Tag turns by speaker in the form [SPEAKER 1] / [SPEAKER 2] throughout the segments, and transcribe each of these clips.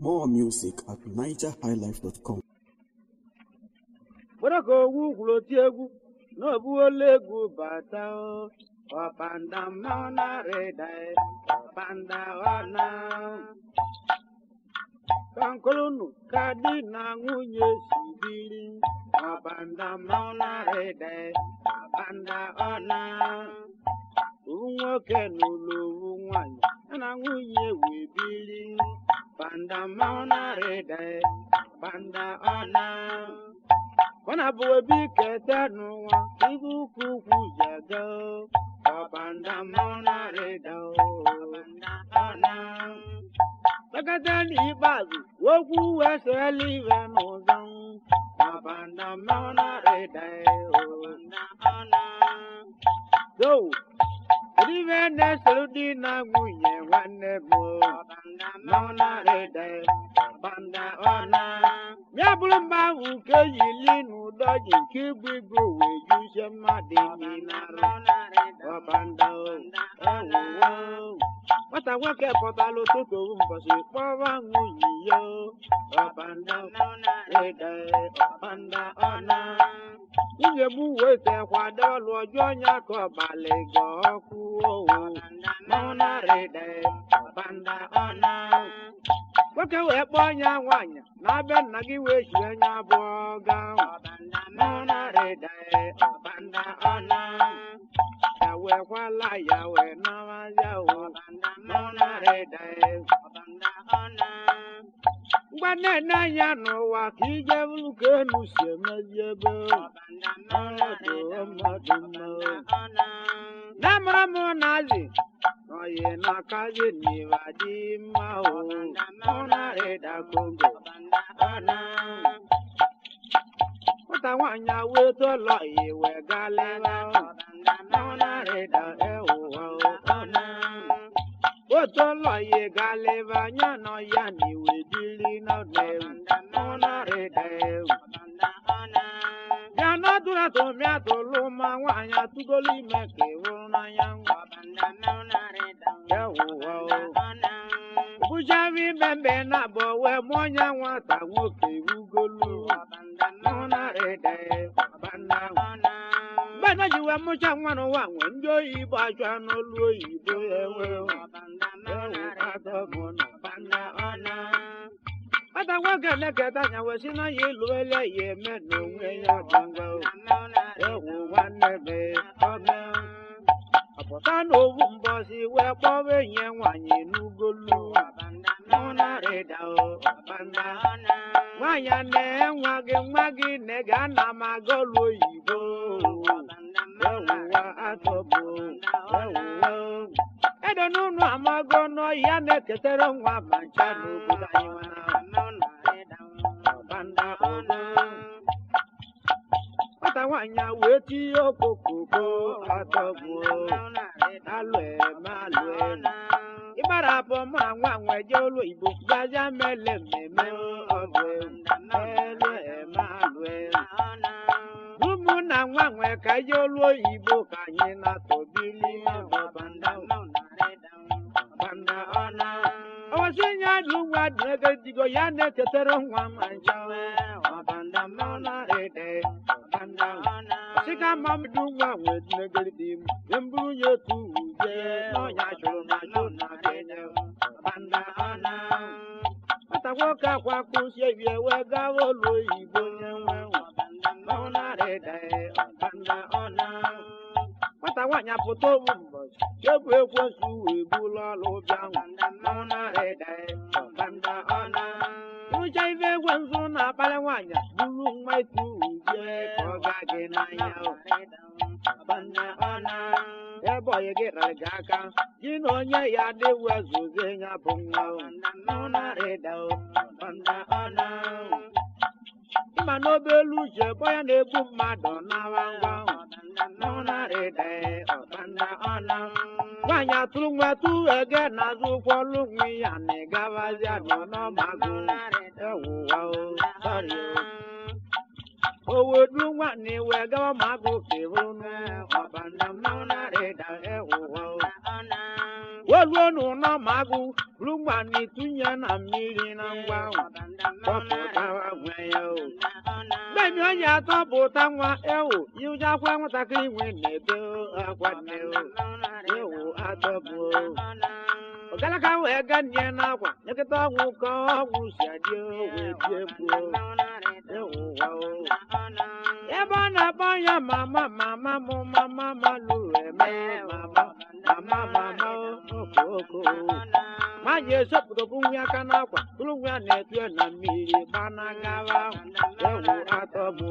[SPEAKER 1] More music at nigerhighlife.com.
[SPEAKER 2] were ka owu gwuru oti egwu na obuola egwu bata o. ọbanda mmanwụ na-arịda e, ọbanda ọna ka nkolunu ka di na nwunye si biri ọbanda mmanwụ na-arịda e, ọbanda ọna owu nwoke n'ụlọ owu nwanyị ya na nwunye wee biri ọbanda mmanwụ na-arịda e, ọbanda ọna Kwana bụ obi keta n'ụwa ibu ukwu ukwu ji aga o. ọbanda mmanwụ na-arịda o. ọna Lekọta n'ikpeazụ okwu wee sịrịla iwe n'ụzọ ọbanda mmanwụ na-arịda o. ọna So, kedu ife na-esoro di na nwunye nwanne m o? mmanwụ na-arịda ọbanda ọna ya bụrụ mba ahụ nke yili n'ụdọ ji nke ibu ibu wee juzie mmadụ imi n'arụ ọbanda o, ewuwo nwata nwoke pụtara ụtụtụ owu mbọsị kpọrọ nwunye ya o. ọbanda rịda ọbanda ọna nwunye m wee tekwado ọlụ ọjọọ ya ka ọbalị ga ọkụ owu mmanwụ na-arịda ọbanda ọna nwoke wee kpọọ ya nwaanyị na-abịa nna gị wee chie anya abụọ gaa mmanwụ na-arịda ọbanda ọna ya wee kwala ya wee nawa ya o mmanwụ na-arịda ọbanda ọna ngwa na-ene anya n'ụwa ka ije bụrụ ka enu si emezi ebe ọnọdụ mmadụ mma na-amara m na-azị oyi na-akazi n'iwa dị mma o ọ na-arịda kongo ọna nwata nwaanyị wee tọlọ iwe galịwa ọ na-arịda ewuwa ọna otu ụlọ ya galịba anya nọ ya na iwe dịrị n'ọdụ ọ na-arịda ewu ya n'ọdụrụ atụmị atụlụ ma nwaanyị atụgolu ime ka ịwụrụ n'anya nwa ewuwa bụchavi mmemme na-abụ wee mụọ ya nwata nwoke iwugolu ọ na-arịda ọbanda mgbe na ji wee mụcha nwa n'ụwa nwe ndị oyibo achọ n'olu oyibo ewe nwata nwoke na-eketa anya wee si na ya elu ele ya eme n'onwe ya ọdịngwa ewu nwanne be ọme ọpụta n'owu mbọsi wee kpọwa enyi ya nwaanyị n'ugolu ọ na-arịda ọbanda nwaanyị a na nwa gị nwa gị na ga ana m aga ọlụ oyibo ewuwa atọbụ ewuwa ede n'ụlọ amago n'ọhịa na-eketara nwa ma ncha n'obodo anyị ọbanda ọna nwata nwaanyị a wee tinye okokoko atọbụ alụe ma alụe ịgbarapụ ma nwa nwe je ụlọ igbo gazia mele mmemme ọbụ elue ma alụe ụmụ na nwa nwe ka je ụlọ oyibo ka anyị na-atọbili ọbanda ọbanda ọna ọwọsị nye dị nwa dị ego digo ya na-echetara nwa ma ncha ọbanda mmanụ ede ọbanda sika mamdu nwa nwe dị ego dị m nye mburu ya otu uje n'ọnya chụrụ na chụ na kenye ọbanda ọna nwata nwoke akwa kụsie bie wee gawa ụlọ oyibo nye nwe mmanụ ede ọbanda ọna nwata nwaanyị apụta obu mbọchị chebụ ekwensu wee bulu ọlụ bịa mmanwụ na-arịda ọbanda ọna rụcha ife ekwensu na-akpali nwaanyị buru nwa itu uje ka ọ gaa gị n'anya ọbanda ọna ebe ọyị gị rara gị aka gị na onye ya adịwu ezuze ya bụ nwa mmanwụ na-arịda ọbanda ọna mma n'obelu uche bụ ya na-egbu mmadụ n'awa ngwa mmanwụ na-arịda ọbanda ọna nwaanyị atụrụ nwa tu ege n'azụ ụkwọlụ nwe ya na ịgabazia nọ n'ọmagụ ewuwa o sọrị o owedu nwa na iwe gawa magụ kebụnụ ọbanda mmanwụ na-arịda ewuwa o luo n'ụlọ ma agụ buru mgbani tụnye na mmiri na ngwa ahụ tọpụtawa nwe ya o Bẹ́ẹ̀ni ó yà tọ́pụta nwa ewu yíwújákwá nwatakịrị nwe na-ebe akwa nne o ewu atọpụ o ọgalaka wee ga nye n'akwa nyekịta ọgwụ ka ọgwụ si adị o wee die mkpu o ewu wa o ebe ọ na-akpọ ya mama mama mụ mama ma lụrụ eme mama mama mama okoko ma ji esopụtapụ nwa aka n'akwa bụrụ nwa na-etu ya na mmiri gbanagawa ewu atọgbụ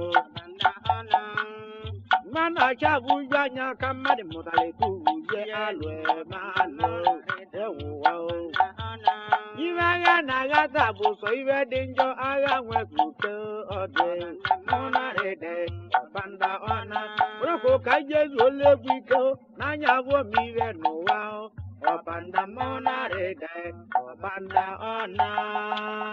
[SPEAKER 2] mmanụ acha bụ uju anya ka mmadụ mụtara etu uwe alụ eme alụ ewu wa o Ibe agha na-agha taa bụ sọ ibe dị njọ agha nwekute ọdị mụnarịde ọbanda ọna bụrụkwa ka jezu olu egwu ike o, n'anya abụọ m ibe n'ụwa o. ọbanda mụnarịde ọbanda ọna